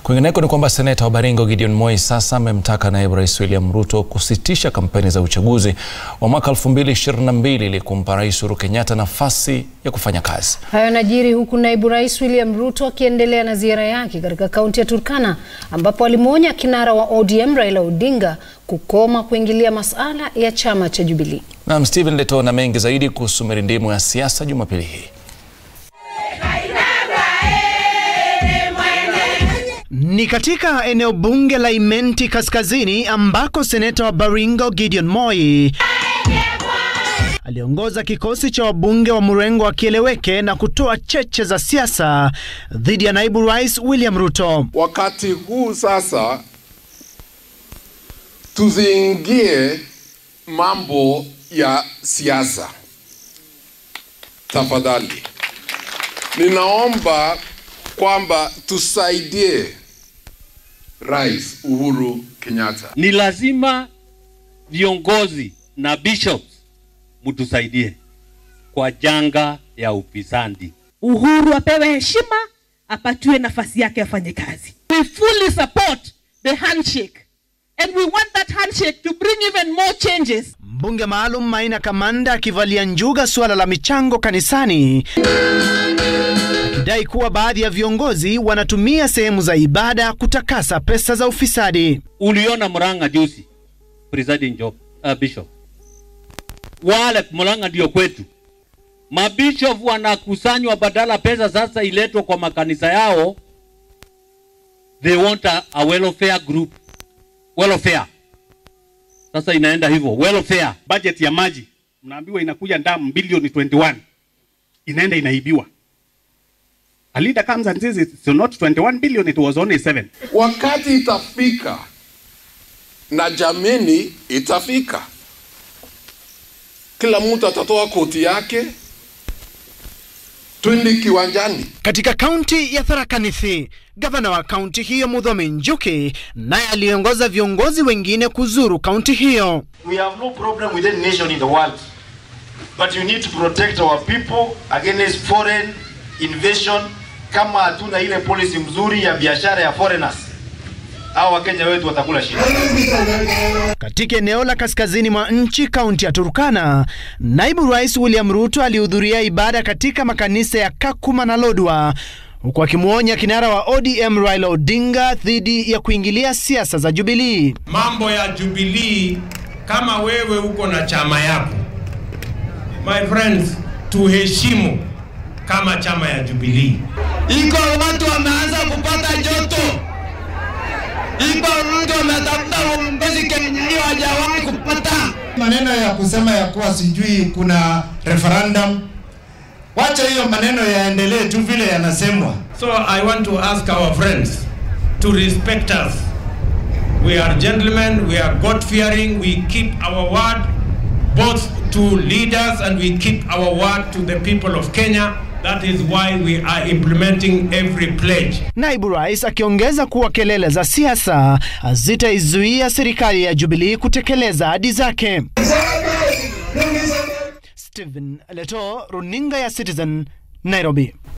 Kwingineko ni kwamba seneta wa Baringo Gideon Moi sasa amemtaka naibu rais William Ruto kusitisha kampeni za uchaguzi wa mwaka 2022 ili kumpa rais Uhuru Kenyatta nafasi ya kufanya kazi. Hayo yanajiri huku naibu rais William Ruto akiendelea na ziara yake katika kaunti ya Turkana ambapo alimwonya kinara wa ODM Raila Odinga kukoma kuingilia masuala ya chama cha Jubilee. Naam, Stephen Leto na mengi zaidi kuhusu mirindimu ya siasa Jumapili hii. Ni katika eneo bunge la Imenti Kaskazini ambako seneta wa Baringo Gideon Moi aliongoza kikosi cha wabunge wa mrengo wa Kieleweke na kutoa cheche za siasa dhidi ya naibu rais William Ruto. Wakati huu sasa tusiingie mambo ya siasa, tafadhali. Ninaomba kwamba tusaidie Rais Uhuru Kenyatta. Ni lazima viongozi na bishops mtusaidie kwa janga ya ufisadi. Uhuru apewe heshima, apatiwe nafasi yake afanye kazi. We fully support the handshake and we want that handshake to bring even more changes. Mbunge maalum Maina Kamanda akivalia njuga suala la michango kanisani akidai kuwa baadhi ya viongozi wanatumia sehemu za ibada kutakasa pesa za ufisadi. Uliona Murang'a juzi, presiding job, uh, bishop wale Murang'a ndio kwetu, mabishop wanakusanywa, badala pesa sasa iletwe kwa makanisa yao, they want a, a welfare group welfare. Sasa inaenda hivyo welfare. Budget ya maji mnaambiwa inakuja ndamu bilioni 21 inaenda inaibiwa. A leader comes and says it's not 21 billion, it was only 7. Wakati itafika na jameni itafika, kila mtu atatoa koti yake, twende kiwanjani. Katika kaunti ya Tharaka Nithi, gavana wa kaunti hiyo Muthomi Njuki naye aliongoza viongozi wengine kuzuru kaunti hiyo. We have no problem with any nation in the world, but you need to protect our people against foreign invasion. Kama hatuna ile policy mzuri ya biashara ya foreigners, hao Wakenya wetu watakula shida. Katika eneo la kaskazini mwa nchi, kaunti ya Turkana, naibu rais William Ruto alihudhuria ibada katika makanisa ya Kakuma na Lodwar huku akimwonya kinara wa ODM Raila Odinga dhidi ya kuingilia siasa za Jubilee. Mambo ya Jubilee, kama wewe uko na chama yako, my friends, tuheshimu kama chama ya Jubilee. Iko watu wameanza kupata joto, iko mtu ametafuta uongozi Kenya hiyo hajawahi kupata. Maneno ya kusema ya kuwa sijui kuna referendum, wacha hiyo maneno yaendelee tu vile yanasemwa. So I want to ask our friends to respect us. We are gentlemen, we are God fearing, we keep our word both to leaders and we keep our word to the people of Kenya. That is why we are implementing every pledge. Naibu rais akiongeza kuwa kelele za siasa hazitaizuia serikali ya Jubilee kutekeleza ahadi zake. Stephen Leto, runinga ya Citizen, Nairobi.